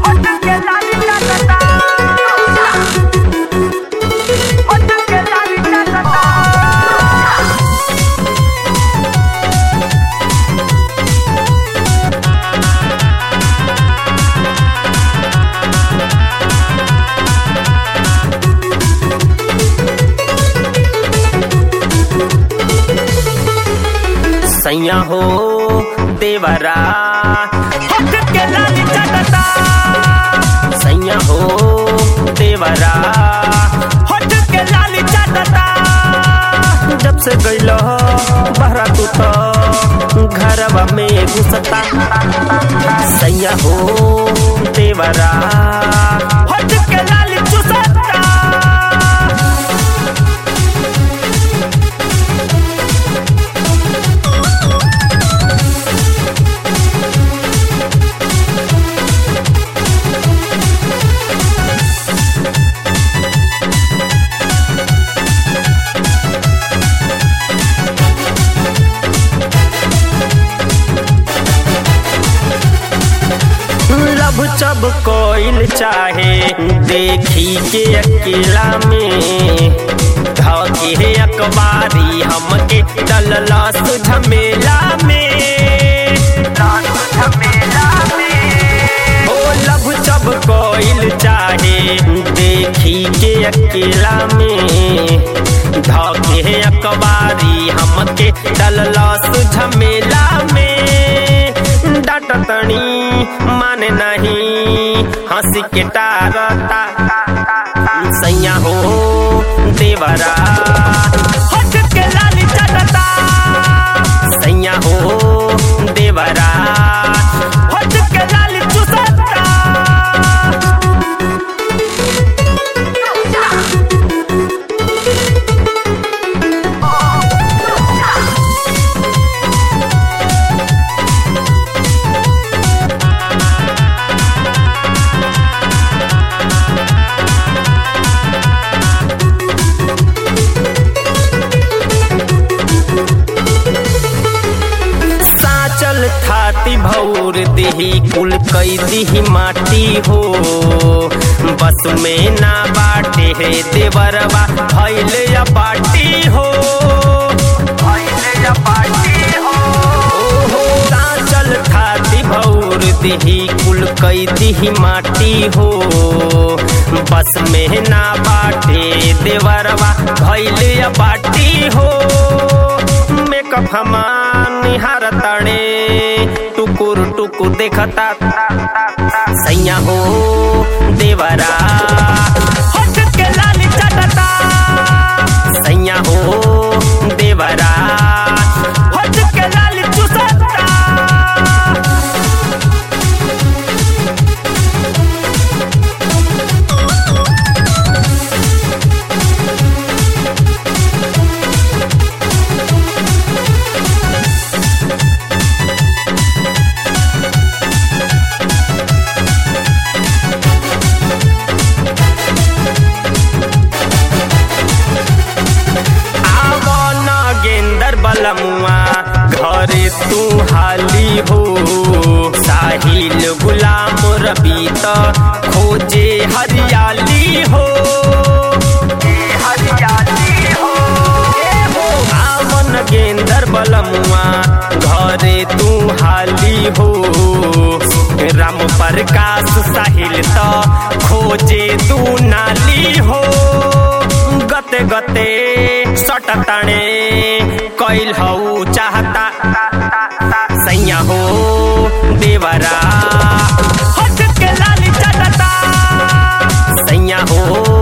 सैया हो देवरा हट के लाली चटता सैया हो देवरा हट के लाली चटता जब से गइल बहरा तू तो घरवा में घुसता सैया हो देवरा हट के लाली चुसता लब चब कोइल चाहे देखी के अकेला में धके अखबारी हमके डलला झमेला में ओ लब चब कोइल चाहे देखी के अकेला में धके अखबारी हमके डलला झमेला में डाटतनी माने नहीं हंसी के टारता सैया हो देवरा हट के लाली चटता सैया हो देवरा हट के लाली चुसता साचल थाती भौर देही कुल कई दिही माटी हो बस में ना बाटे है देवरवा भैले या पाटी हो ओहो, साचल थाती भौर देही कुल कई दिही माटी हो बस में ना बाटे देवरवा भैले या पाटी हो मेकअप हमान निहार तणे टुकुर टुकुर देखता सैया हो देवरा हट के लाली चटता सैया हो देवरा हट के लाली चुसता आवन गेंदर बलमुआ घरे तू हाली हो साहिल गुलाम रबी त खोजे हरियाली हो आवन गेंदर बलमुआ घरे तू हाली हो राम प्रकाश साहिल त खोजे तू नाली हो गते गते सटताणे कैल हौ चाहता सैया हो देवरा हट के लाली चटता सैया हो